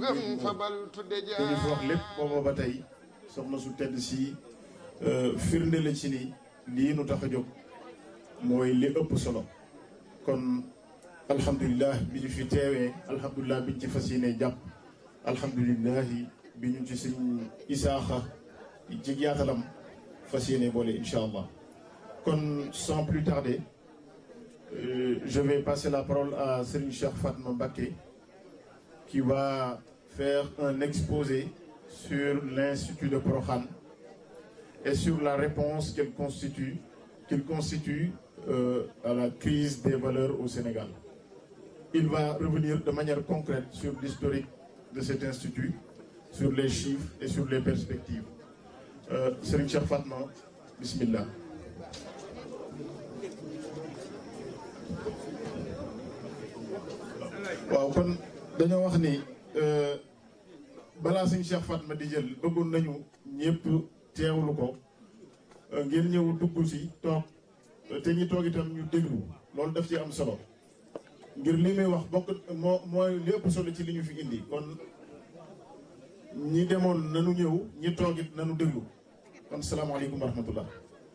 gëm fabal tudde li ñu fi wax lépp booba ba tey soxna su tedd si firnde la ci ni lii nu tax a jóg mooy li ëpp solo kon alhamdulilah bi ñu fi teewee alhamdulilah bi ñu ci fas yéene jàpp alhamdulilah bi ñu ci suñ isaaxa ci yaatalam fas yéene boole incha allah kon sans plus tarder euh, je vais passer la parole à Serigne Cheikh Fatma Mbacké qui va faire un exposé sur l'Institut de Prokhane et sur la réponse qu'il constitue, qu'il constitue euh, à la crise des valeurs au Sénégal. Il va revenir de manière concrète sur l'historique de cet institut, sur les chiffres et sur les perspectives. Euh, Serigne Cheikh Fatma, Bismillah. waaw kon dañoo wax ni balaa sëñ Cheikh Fatma di jël bëggoon nañu ñëpp teewlu ko ngeen ñëw dugg si toog te ñi toog itam ñu déglu loolu daf ci am solo ngir li muy wax bokk moo mooy li ëpp solo ci li ñu fi indi kon ñi demoon nanu ñëw ñi toog it nanu déglu kon salaamaaleykum wa rahmatullah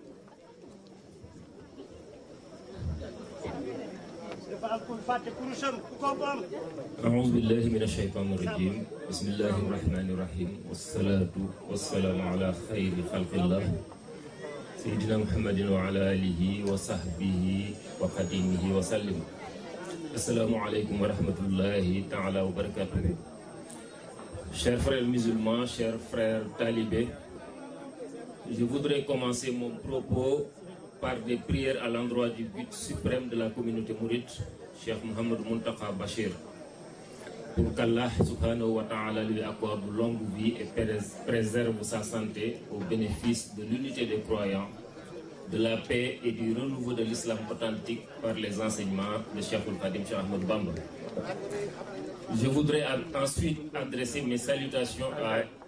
أعوذ بالله من الشيطان الرجيم بسم الله الرحمن الرحيم والصلاة والسلام على خير خلق الله سيدنا محمد وعلى آله وصحبه وخديمه وسلم السلام عليكم ورحمة الله تعالى وبركاته Chers frères musulmans, chers frères talibés, je voudrais commencer mon propos par des prières à l'endroit du but suprême de la communauté mouride, Cheikh Mohamed Muntaka Bachir, pour qu'Allah subhanahu wa ta'ala lui accorde longue vie et préserve sa santé au bénéfice de l'unité des croyants, de la paix et du renouveau de l'islam authentique par les enseignements de Cheikh Al-Khadim Cheikh Ahmed Bamba. Je voudrais ensuite adresser mes salutations à